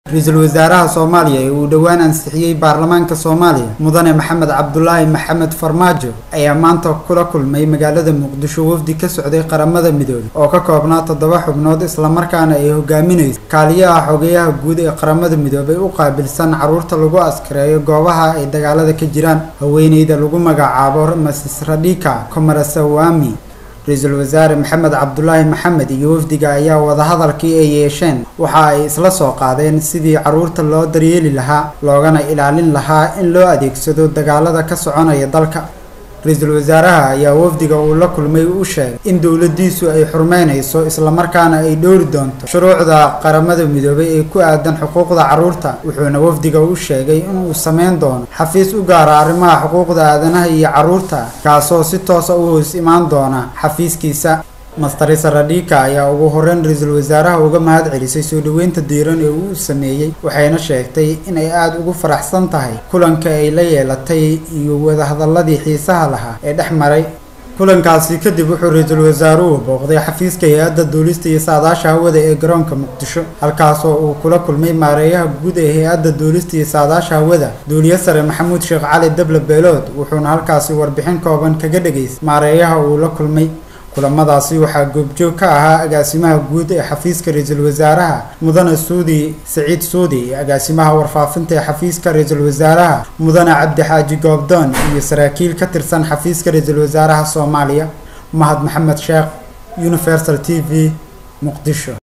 ra-iisul wasaaraha soomaaliya ee uu dhowaan ansixiyey baarlamaanka soomaaliya mudane maxamed cabdulaahi maxamed farmaajo ayaa maanta kula kulmay magaalada muqdisho wafdi ka socday qaramada midoobay oo ka koobnaa toddoba xubnood islamarkaana ay hogaaminayso kaaliyaha xogeyaha guud ee qaramada midoobay u qaabilsan caruurta lagu askareeyo goobaha ay dagaalada ka jiraan haweeneyda lagu magacaabo masis radhika komarasawami ra-iisul wasaare maxamed cabdulaahi maxamed iyo wafdiga ayaa wadahadalkii ay yeesheen waxa ay isla soo qaadeen sidii caruurta loo daryeeli lahaa loogana ilaalin lahaa in loo adeegsado dagaalada ka soconaya dalka ra-iisul wasaaraha ayaa wafdiga uu la kulmay u sheegay in dowladiisu ay xurmeynayso islamarkaana ay dhowri doonto shuruucda qaramada midoobay ee ku aadan xuquuqda caruurta wuxuuna wafdiga u sheegay inuu sameyn doono xafiis u gaara arrimaha xuquuqda aadanaha iyo caruurta kaasoo si toosa u hoos imaan doona xafiiskiisa mastarisa radhika ayaa ugu horeyn ra-iisul wasaaraha uga mahad celisay soo dhaweynta diiran ee uu sameeyey waxayna sheegtay in ay aada ugu faraxsan tahay kulanka ay la yeelatay iyo wadahadaladii xiisaha lahaa ee dhex maray kulankaasi kadib wuxuu ra-iisul wasaaruhu booqday xafiiska hay-adda duulista iyo saadaasha hawada ee garoonka muqdisho halkaasoo uu kula kulmay maareeyaha guud ee hay-adda duulista iyo saadaasha hawada duuliye sare maxamuud sheekh cali dable beelood wuxuuna halkaasi warbixin kooban kaga dhageystay maareeyaha uu la kulmay kulamadaasi waxaa goobjoog ka ahaa agaasimaha guud ee xafiiska ra-iisul wasaaraha mudane suudi saciid suudi iyo agaasimaha warfaafinta ee xafiiska ra-iisul wasaaraha mudane cabdixaaji goobdoon iyo saraakiil ka tirsan xafiiska ra-iisul wasaaraha soomaaliya mahad maxamed sheekh universal t v muqdisho